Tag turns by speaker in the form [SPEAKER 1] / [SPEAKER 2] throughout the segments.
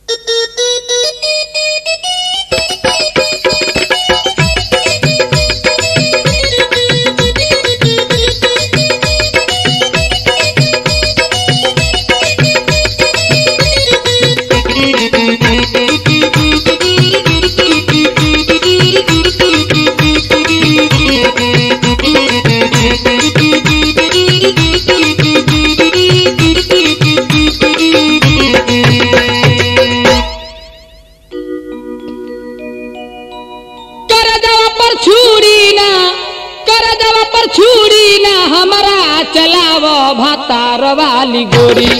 [SPEAKER 1] चलाव भातार वाली गोरी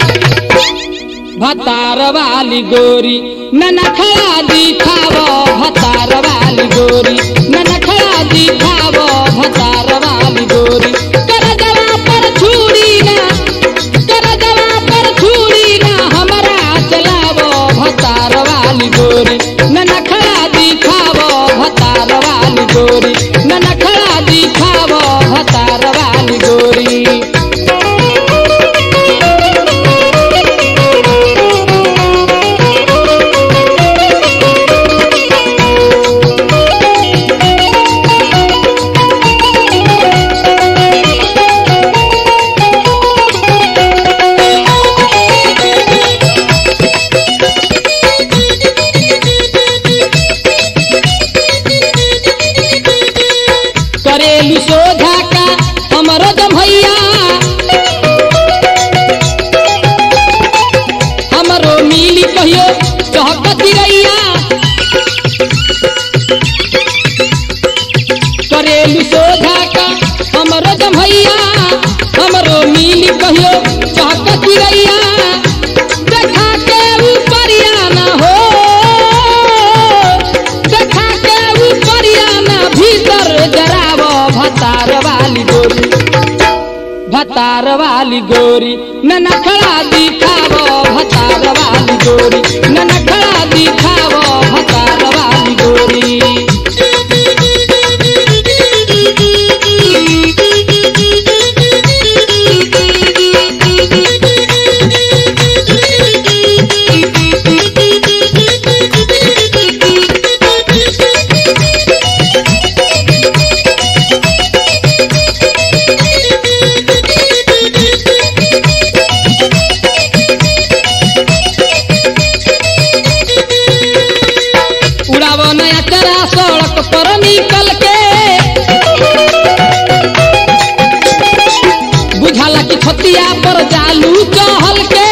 [SPEAKER 1] भतार वाली गोरी ननखड़ा दिखाव भतार वाली गोरी ननखड़ा दिखाव भतार वाली गोरी कर जवा पर छुरी ना कर जवा पर छुरी ना हमरा चलाव भतार वाली गोरी ननखड़ा दिखाव भतार वाली गोरी ननखड़ा दिखाव भतार वाली गोरी करेलू सोझा का हमरो जब भैया हमरो मिली कहियो चहकती रैया करेलू सोझा का हमरो जब भैया हमरो मिली कहियो चहकती रैया देखा के ऊपरिया ना हो देखा के ऊपरिया ना भीतर जराव भतार वाली गोरी भतार वाली गोरी ननखड़ा दिखाव भतार वाली गोरी ननखड़ा दिखाव भतार वाली गोरी उड़ाव नया चरा सड़क पर निकल के बुझाला कि छतिया पर जालू चहल के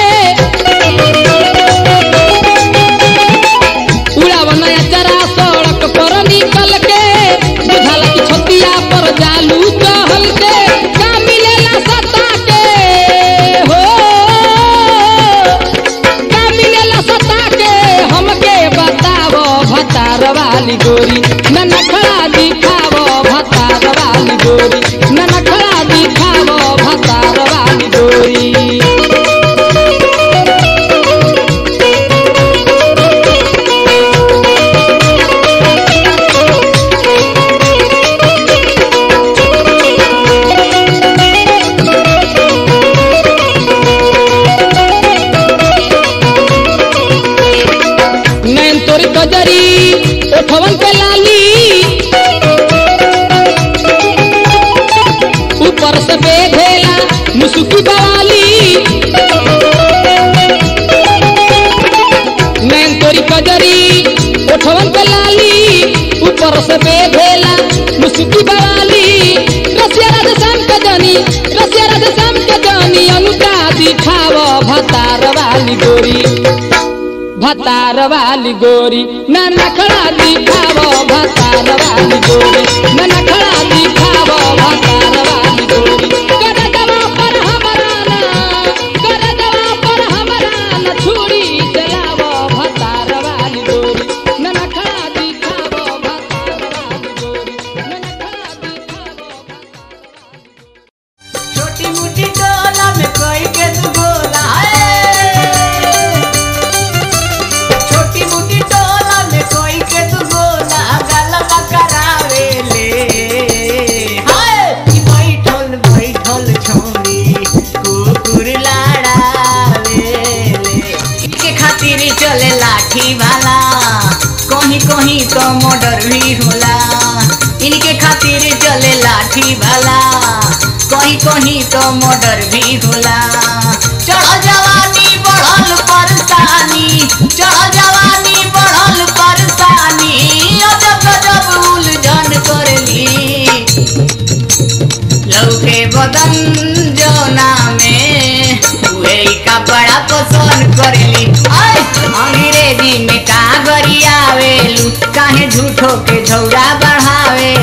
[SPEAKER 1] उड़ाव नया चरा सड़क पर निकल के बुझाला कि छतिया पर जालू चहल के का मिलेला सता के हो का मिलेला सता के हमके बताव भतार वाली गोरी ननखड़ा दिखाव भतार वाली गोरी ननखड़ा दिखाव भतार वाली गोरी नैन तोरी कजरी ओठवन पे लाली ऊपर से बेधेला मुसुकी बवाली नैन तोरी कजरी ओठवन पे लाली ऊपर से बेधेला मुसुकी बवाली रसिया राधे श्याम के जानी रसिया राधे श्याम के जानी अनुता दिखाव भतार वाली गोरी भतार वाली गोरी ननखड़ा दिखाव भतार वाली गोरी ननखड़ा दिखाव भतार वाली गोरी कर दवा पर हमरा ना कर दवा पर हमरा ना छुरी चलाव भतार वाली गोरी ननखड़ा दिखाव भतार वाली गोरी ननखड़ा दिखाव
[SPEAKER 2] छोटी मोटी टोला में कोई के तू बोला है छोटी मोटी टोला में कोई के तू बोला गलबा करावे ले हाय चले लाठी भाला कहीं कहीं तो मर्डर भी होला इनके खातिर चले लाठी भाला कहीं कहीं तो मर्डर भी होला चढ़ जवानी बढ़ल परेशानी चढ़ जवानी बढ़ल परेशानी अजब गजब उलझन करली लौके बदन जौना में उहे ही कपड़ा पसंद करेली आय अंग्रेजी में का गरियावेलू काहे झूठो के झौरा बढ़ावे